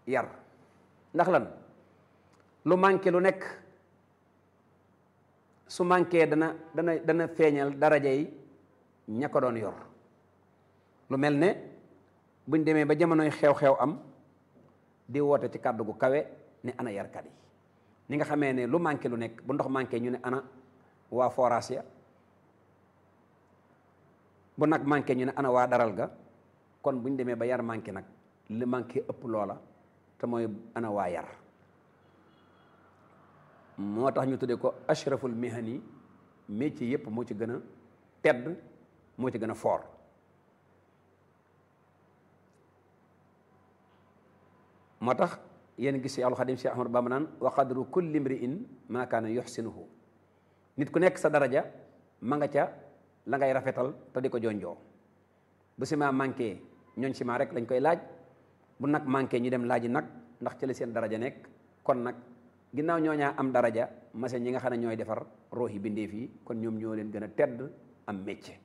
yar ndax lan lu manqué lu nekk su manqué dana dana dana feeñal daraja yi ña ko doon yor lu mel ne buñ demee ba jamonoy xew-xew am di woote ci kàddu gu kawe ne ana yarkat yi ni nga xamee ne lu manqué lu nekk bu ndox manqué ñu ne ana waa forage ya bu nag manqué ñu ne ana waa daral ga kon buñ demee ba yar manqué nag li manqué ëpp loola te mooy ana waa yar moo tax ñu tuddee ko ashraful mihani métier yépp moo ci gën a tedd moo ci gën a foor moo tax yéen gis Seexul Xadim Seex Ahmadu Bamba naan wa qadru kulli mri'in maa kaana yuxsinuhu nit ku nekk sa daraja ma nga ca la ngay rafetal te di ko jonjoo bu ciment manqué ñooñ ciment rek lañ koy laaj bu nag manqué ñu dem laaji nag ndax ci la seen daraja nekk kon nag ginnaaw ñooñaa am daraja mase ñi nga xam ne ñooy defar roohi bindeef yi kon ñoom ñoo leen gën a tedd am métier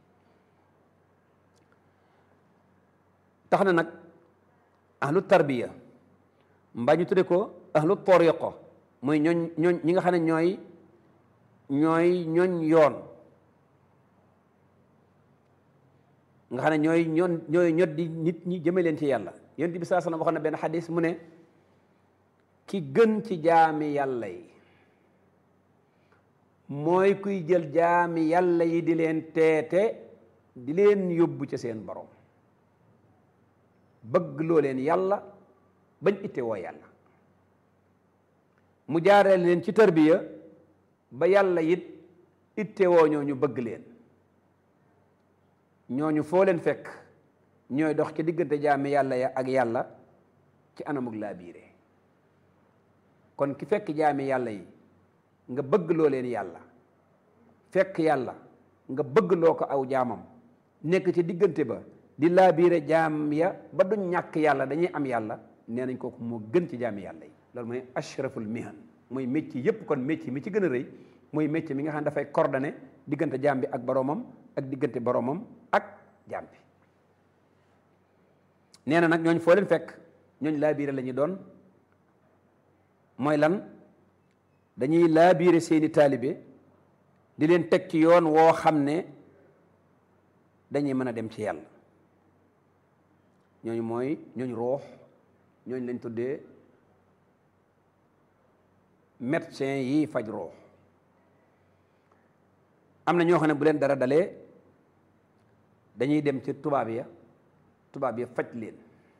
tax na nag ahlu tarbiya mbaa ñu tudde ko ahlu tariqa mooy ñooñ ñooñ ñi nga xam ne ñooy ñooy ñooñ yoon nga xam ne ñooy ñoon ñooy ñot di nit ñi jëme leen ci yàlla yonent bi saa sallam waxoon na benn xadis mu ne ki gën ci jaami yàlla yi mooy kuy jël jaami yàlla yi di leen teete di leen yóbbu ca seen borom bëgg loo leen yàlla bañ itte woo yàlla mu jaaree leen ci tarbiya ba yàlla it itte woo ñoo ñu bëgg leen ñooñu foo leen fekk ñooy dox ci diggante jaami yàlla ya ak yàlla ci anamug laa biire kon ki fekk jaami yàlla yi nga bëgg loo leen yàlla fekk yàlla nga bëgg loo ko aw jaamam nekk ci diggante ba di laa biire jaam ya ba duñ ñàkk yàlla dañuy am yàlla nee nañ kooku moo gën ci jaami yàlla yi loolu mooy ashraful mihan mooy métier yépp kon métier mi ci gën a rëy mooy métier mi nga xam ne dafay coordonné diggante jaam bi ak boroomam ak diggante boroomam ak jaam bi nee na nag ñooñ foo leen fekk ñooñ laa biire la ñuy doon mooy lan dañuy laa biire seeni taalibe di leen teg ci yoon woo xam ne dañuy mën a dem ci yàlla ñooñu mooy ñooñ roox ñooñ lañ tuddee médecin yi faj roox am na ñoo xam ne bu leen dara dalee dañuy dem ci tubaab ya tubaab ya faj leen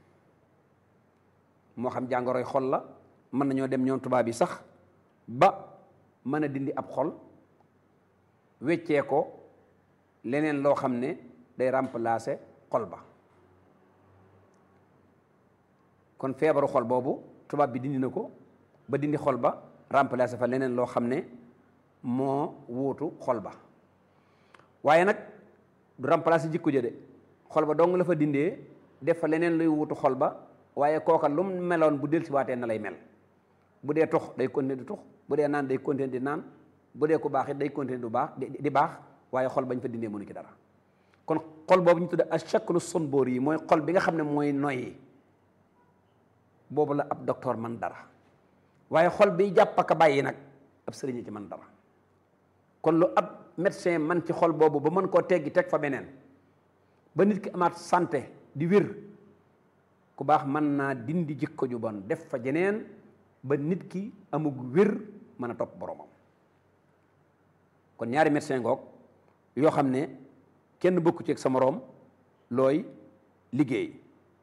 moo xam jàngoroy xol la mën nañoo dem ñoom tubaab yi sax ba mën a dindi ab xol weccee ko leneen loo xam ne day remplacer xol ba kon feebaru xol boobu tubaab bi dindi na ko ba dindi xol ba remplacer fa leneen loo xam ne moo wuutu xol ba waaye nag du remplacer jikko ja de xol ba dong la fa dindee def fa leneen luy wuutu xol ba waaye kooka lu mu meloon bu dellusiwaatee na lay mel bu dee tux day continuer di tux bu dee naan day continuer di naan bu dee ku baax it day continuer du baax di baax waaye xol bañ fa dindee mënu ci dara kon xol boobu ñu tudde ashaklu sunboor yi mooy xol bi nga xam ne mooy noyyi boobu la ab docteur man dara waaye xol bi jàpp ak bàyyi nag ab sëriñ ci man dara kon lu ab médecin man ci xol boobu ba mën koo teggi teg fa beneen ba nit ki amaat santé di wér ku baax mën naa dindi jikko ju bon def fa jeneen ba nit ki amug wér mën a topp boromam kon ñaari médecin ngoog yoo xam ne kenn bokku ci ak sa moroom looy liggéey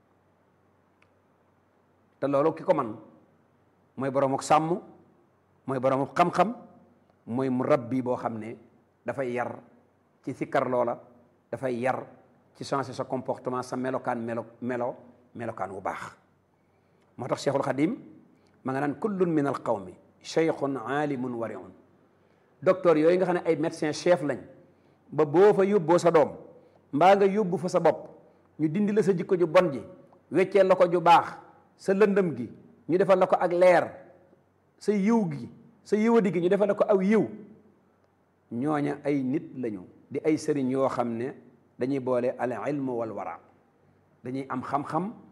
te loolu ki ko man mooy borom ak sàmm mooy borom ak xam-xam mooy mu rabbi boo xam ne dafay yar ci sikkar loola dafay yar ci changer sa comportement sa melokaan melo melo melokaan wu baax moo tax cheikhul xadim ma nga naan kullun min al qawmi cheikhun aalimun wariun docteur yooyu nga xam ne ay médecin chef lañ ba boo fa yóbboo sa doom mbaa nga yóbbu fa sa bopp ñu dindi la sa jikko ju bon ji weccee la ko ju baax sa lëndëm gi ñu defal la ko ak leer sa yiw gi sa yiwadi gi ñu defal la ko aw yiw ñooña ay nit lañu di ay sëriñ yoo xam ne dañuy boole al ilmu wal wara dañuy am xam-xam